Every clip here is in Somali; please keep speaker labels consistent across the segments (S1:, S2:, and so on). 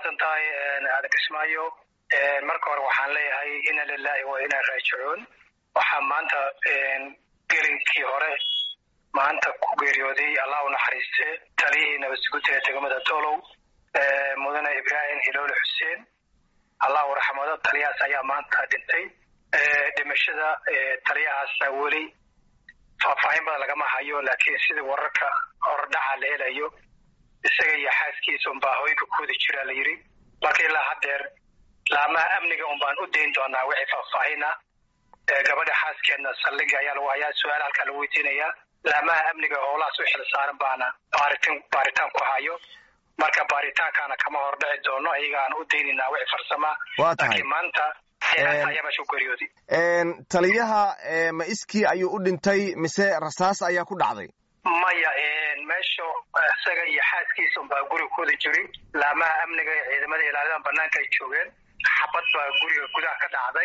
S1: umahadsan tahay aadan kismaayo marka hore waxaan leeyahay ina lilahi wa inaa raajicuun waxaa maanta gelinkii hore maanta ku geeriyooday allah u naxariiste taliyihii nabadsuguta ee degmada dolow mudane ibraahim hiloole xuseen allah u raxmado taliyahaas ayaa maanta dhintay dhimashada taliyahaasa weli faahfaahin badan lagama hayo laakiin sidii wararka hordhaca la helayo isaga iyo xaaskiisa unbaa hoyga kuwada jiraa la yidhi marka ilaa haddeer laamaha amniga un baan u dayn doonaa wixii faahfaahin ah gabadha xaaskeedna saldhiga ayaa lagu hayaa su-aal halkaa lagu weydiinayaa laamaha amniga howlahaas u xil saaran baana baaritin baaritaan ku hayo marka baaritaankaana kama hordhici doono ayagaan u daynaynaa wixii farsama
S2: waa tahay
S1: laakiin maanta ayaa meesha ku geeriyooday
S2: taliyaha ma iskii ayuu u dhintay mise rasaas ayaa ku dhacday
S1: maya meesha isaga iyo xaaskiisa unbaa guriga kuwada jiri laamaha amniga iyo ciidamada ilaalidan banaanka ay joogeen xabad baa guriga gudaha ka dhacday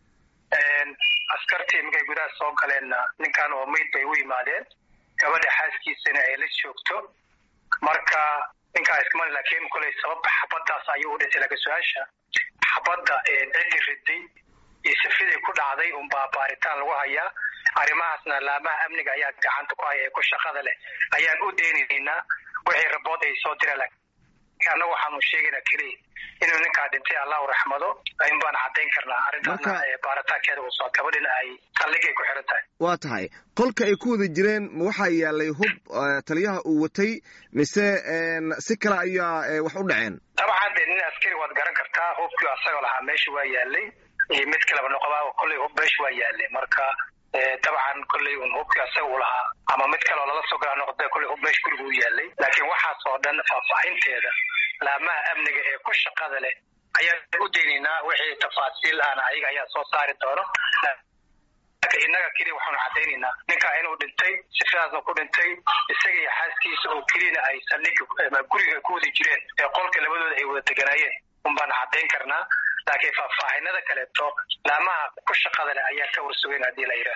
S1: askartii markay gudaha soo galeenna ninkan oo mayd bay u yimaadeen gabadha xaaskiisana ay la joogto marka ninkaa iskama laakiin koley sabab xabadaas ayuu u dhintay laakiin su-aasha xabadda ciddi riday iyo sifiday ku dhacday unbaa baaritaan lagu hayaa arrimahaasna laamaha amniga ayaa gacanta ku haya ee ku shaqada leh ayaan u deynaynaa wixii rabood ay soo direen annagu waxaanu sheegaynaa keliya inuu ninkaa dhintay allah u raxmado in baan caddayn karnaa arrintaasna baaritaankeeda uu soo gabadhina ay saldhigay ku xiran tahay
S2: waa tahay qolka ay ku wada jireen ma waxaa yaalay hub taliyaha uu watay mise si kale ayaa wax u dhaceen
S1: dabcan dee nin askari waad garan kartaa hubkii asagoo lahaa meesha waa yaalay iyo mid kaleba noqoba kolley hub meesha waa yaalay marka dabcan kolley un hubkii asaga u lahaa ama mid kaleo lala soo galaa noqda kolley hub meesha guriga u yaalay laakiin waxaas oo dhan faahfaahinteeda laamaha amniga ee ku shaqada leh ayaan u daynaynaa wixii tafaasiil ahna ayaga ayaa soo saari doono laakiin innaga keliya waxaanu caddaynaynaa ninkaa inuu dhintay sifidaasna ku dhintay isaga iyo xaaskiisa oo keliyana ay saldhiga guriga ku wada jireen ee qolka labadooda ay wada deganaayeen un baan caddayn karnaa laakiin faahfaahinada kaleeto laamaha ku shaqada leh ayaa ka warsugeyn haddii la yidhaah